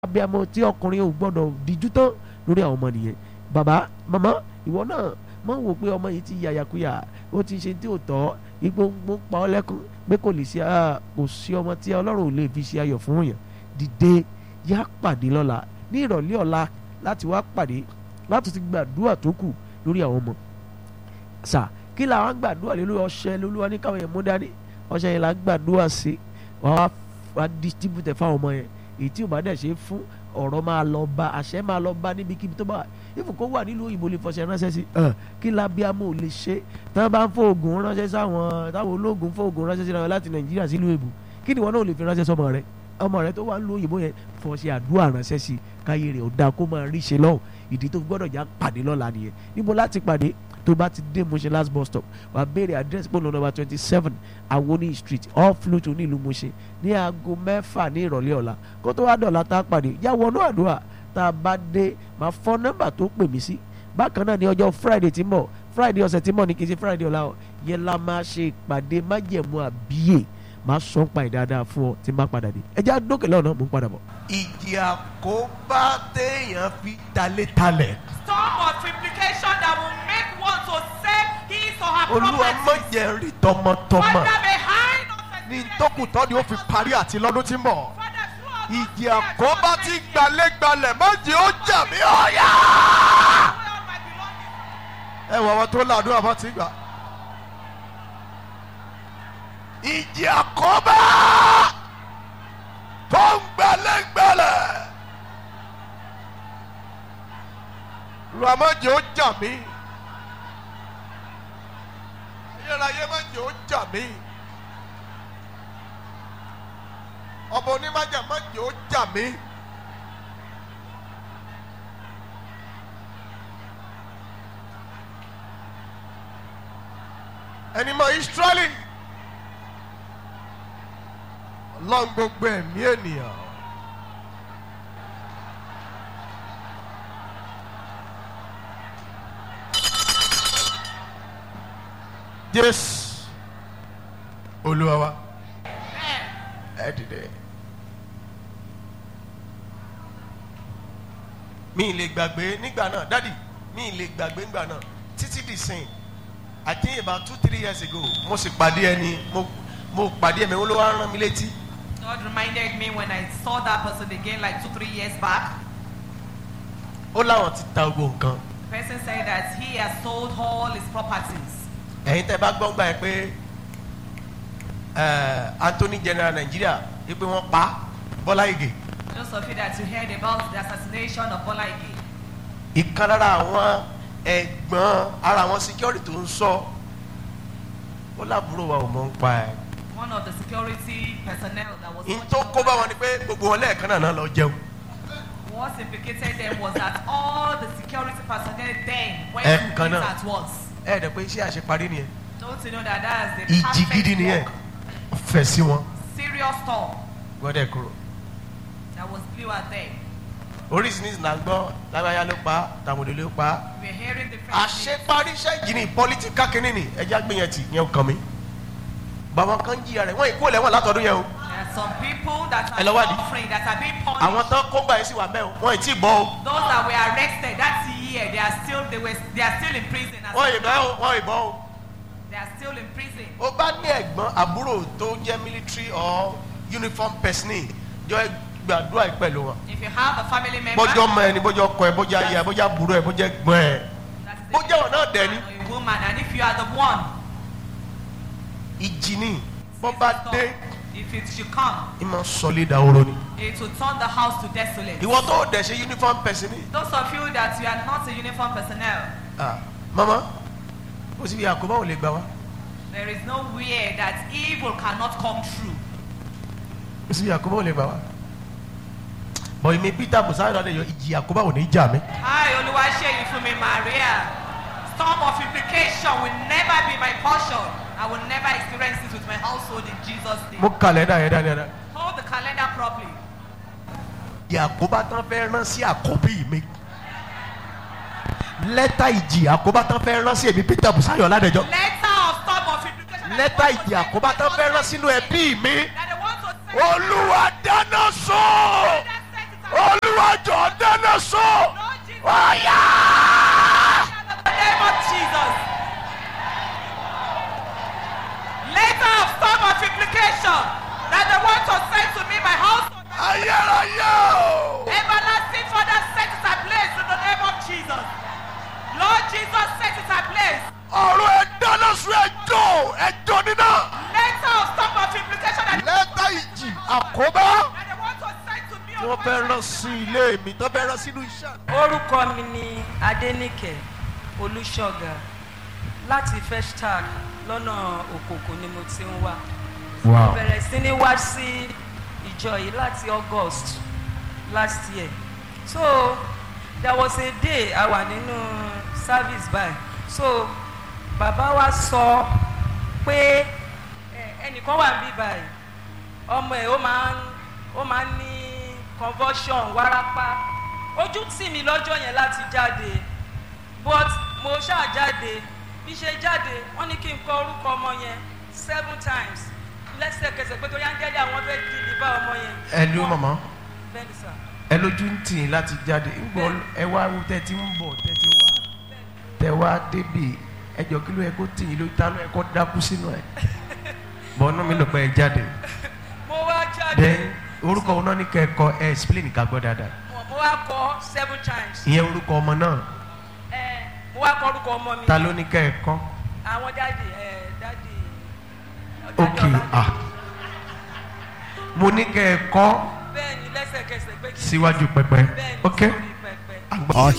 abiyamọ tí ọkùnrin ò gbọ́dọ̀ díjú tán lórí àwọn ọmọ nìyẹn bàbá màmá ìwọ náà mọ̀ wò pé ọmọ yìí ti yàyàkuyà ó ti ṣe tí ò tọ́ igbó ń pa ọ́ lẹ́kún pé kò lè ṣe kò sí ọmọ tí ọlọ́run ò lè fi ṣe ayọ̀ fún yàn dìde yá pàdé lọ́la ní ìrọ̀lẹ́ ọ̀la láti wá pàdé láti ti gbàdúrà tó kù lórí àwọn ọmọ sà kí làwọn gbàdúrà lé lórí ọṣẹ lolúwa ní káwọn yẹn mú dání ọṣẹ yẹn là ń gbàdúrà sí wàá wá distribute fáwọn ọmọ yẹn èyí tí ò bá dẹ̀ ṣe fún ọ̀rọ̀ máa lọ bá àṣẹ máa lọ bá níbikíbi tó bá wà ìfún kó wà nílùú òyìnbó lè fọṣẹ ránṣẹ́ sí kí lábíàmọ́ ò lè ṣe tí wọ́n bá ń fọ oògùn ránṣẹ́ sáwọn táwọn ológun fọ oògùn ránṣẹ́ sí wọn láti nàìjíríà sílùú èbù kí ni wọn náà lè fi ránṣẹ́ sọmọ rẹ ọmọ rẹ tó wà nílùú òyìnbó yẹn fọṣẹ àdúrà ránṣẹ́ sí káyé rẹ̀ ò dáa kó máa rí ṣe lọ́hùn ìdí tó gbọ́dọ̀ já pàdé lọ́la nìyẹn níbo láti pàdé tó bá ti dé Mushin last bus stop wàá béèrè address pọ̀lọ́ nọ́mbà twenty seven Awoni street off Lutu nílùú Mushin ní aago mẹ́fà ní ìrọ̀lẹ́ ọ̀la kó tó wá dọ̀la tá a pàdé yá wọnú àdúrà tá a bá dé máa fọ nọ́mbà tó pè mí sí bákan náà ní ọjọ́ Friday tí ń bọ̀ Friday ọ̀sẹ̀ tí ń bọ̀ ní kì í ṣe Friday ọ̀la ọ̀ yẹn la máa ṣe ìpàdé májẹ̀mú àbíyè máa sọ ń pa ìdáadáa fún ọ tí n bá padà dé ẹjẹ́ àdókè lọ́nà mò ń padà bọ̀. ìjì àkóbá téèyàn fi talé talẹ̀. storm of implication that will make one to sell his or her olúwa property. má jẹ́ rí tọmọtọmọ Father behind us. ní tókùtọ́ ni ó fi parí àti lọ́dún tí ń bọ̀. Father through us. ìjì àkóbá tí gbalẹ́gbalẹ̀ má jẹ́ ó jà mí ọ̀yà. All my belongings. ẹ wọ àwọn tó làdúrà bá ti gbà. ìjì àkóbá tó ń gbalẹ́gbalẹ̀. olúwa má jẹ́ ó jà mí. ayérayé má jẹ́ ó jà mí. ọba onímájà má jẹ́ ó jà mí. ẹni mọ Ísírẹ́lì ọlọ́run gbogbo ẹ̀mí ènìyàn. Jésù Olúwa wa ẹ dìde. mi ì lè gbàgbé nígbà náà dádì mi ì lè gbàgbé nígbà náà títí di sìn I think about two three years ago mo sì pàdé ẹni mo mo pàdé ẹ̀mí olówó á rán mi létí God reminded me when I saw that person again like two, three years back. ó láwọn ti ta gbogbo nǹkan The person said that he has sold all his properties. ẹ̀yin tẹ́ bá gbọ́ gbà yẹn pé ẹ̀, Anthony General Nigeria yìí pé wọ́n pa Bọ́lá Ìgè Those of you that you heard about the assassination of Bola Ige, ìkan lára àwọn ẹ̀gbọ́n ara àwọn security tó ń sọ ó lábúrò wa ò mọ̀ ń pa ẹ̀ one of the security personnel that was n watching tó over kó bá wọn them, ni pé gbogbo wọn lẹ́ẹ̀kan náà náà lọ jẹun what implicated them was that all the security personnel then went Eh, to eat kan náà. at once. ẹ̀ dẹ̀ pé iṣẹ́ àṣeparí nìyẹn Don't you know that that's the ìjì perfect gidi nìyẹn work, fẹ̀ sí wọn serious storm gbọ́dẹ̀ kúrò that was blew at them. oríṣiríṣi là ń gbọ́ lágbáyà ló pa tàmùdó ló pa We're hearing different things. àṣeparí iṣẹ́ ìjì ní pọ́lítíkà kínní ni ẹja gbìyànjú yẹn kàn mí bàbá kan jìyà rẹ̀ wọ́n ìkó lẹ́wọ̀n látọdún yẹn o There are some people that Ẹ are lọ wádìí. suffering, that are being punished. àwọn tán kó gbà yín sí wà mẹ́ o wọ́n ì tí ì bọ́ o Those that were arrested that year, they are still they were they are still in prison. as wọ́n ì of bẹ́ o now. wọ́n ì bọ́ o. They are still in prison. ó bá ní ẹ̀gbọ́n àbúrò tó jẹ́ military or uniform person jọ gbàdúrà yìí pẹ̀lú wọn. If you have a family member bọ́jọ́ mọ ẹni bọ́jọ́ kọ ẹ bọ́jọ́ ayé ẹ bọ́jọ́ àbúrò ẹ bọ́jọ́ ẹ̀gbọ́n ẹ. that is bó a jẹ́ wọn náà dẹ̀ ni. man or a woman, and if you are the one, ìjì ni bọ́ bá dé if it should come, ìmọ̀ sọlé dahoro ni. it will turn the house to desolate. ìwọ tó dẹ̀ ṣe uniform person ni. Those of you that you are not a uniform personnel, ah mama ó sì fi àkóbá ò lè gbà wá there is nowhere that evil cannot come true. ó sì fi àkóbá ò lè gbà wá. bọ̀ èmi peter busayo náà lè yọ ìjì àkóbá ò ní jà mí. Hi, Oluwaseyi Fumi Maria. Storm of implication will never be my portion. I will never experience it with my household in Jesus' name. mo kàlẹ́ndà yẹn dáadáa. Hold the calendar properly. ìjì àkóbá tán fẹ́ rán sí àkọ́bí mi lẹ́tà ìjì àkóbá tán fẹ́ rán sí èmi peter busayo ládẹjọ́ Letter of storm of implication. that lẹ́tà they want ìjì to àkóbá send tán to fẹ́ us, rán sínú ẹbí mi That they want to send olúwa dáná sọ That sent it olùwàjọ dáná sọ Lord Jesus, ọ̀yà. in the name of Jesus. Later of storm of implication that they want to send to me my household. ayérayé o. Everlasting Father, set it ablaze in the name of Jesus. Lord Jesus, set it ablaze. ọ̀rọ̀ ẹ̀ dáná sọ ẹjọ́ ẹjọ́ níná. Later of storm of implication that lẹ́tà ìjì àkóbá. that they want to send to me. wọ́n fẹ́ rán sí ilé mi tó fẹ́ rán sínú iṣẹ́. orúkọ mi ni adẹnìkẹ olùṣọgà láti festac lọ́nà òkòkò ni mo ti ń wá wow. bẹ̀rẹ̀ sí ní wá sí ìjọ yìí láti august last year so there was a day a wà nínú service by so bàbá wa sọ pé ẹ, ẹnìkan wà níbí báyìí ọmọ ẹ ó máa ń ó máa ń ní convulsion wárápá ojú tì mí lọ́jọ́ yẹn láti jáde but mo ṣáà jáde bí ṣe jáde wọ́n ní kí n kọ orúkọ ọmọ yẹn seven times lẹ́sẹ̀kẹsẹ̀ pé torí áńgẹ́lì àwọn fẹ́ di ní bá ọmọ yẹn. ẹ ló mọ̀mọ́ bẹ́ẹ̀ ni sà ẹ lójú ń tì í láti jáde ń gbọ́ ẹ wá wo tẹ́ ti ń bọ̀ tẹ́ ti wá tẹ́ wá débi ẹjọ́ kí ló yẹ kó tì í ló ta ló yẹ kó dákú sínú ẹ̀ bọ́nú mi ló pẹ́ ẹ jáde mo wá jáde then orúkọ wọn náà ní kẹ́kọ̀ọ́ ẹ explain ká gbọ́ dáadáa mo wá kọ seven times ìyẹn orúkọ ọmọ náà ẹ mo wá kọ orúkọ ọmọ mi ta ló ní kẹ́kọ̀ọ́ àwọn dáàdì ẹ dáàdì ok ah mo ní kẹ́kọ̀ọ́ bẹ́ẹ̀ ni lẹ́sẹ̀kẹsẹ̀ pé kí n síwájú pẹpẹ bẹ́ẹ̀ ni ok sórí pẹpẹ. àgbà. Are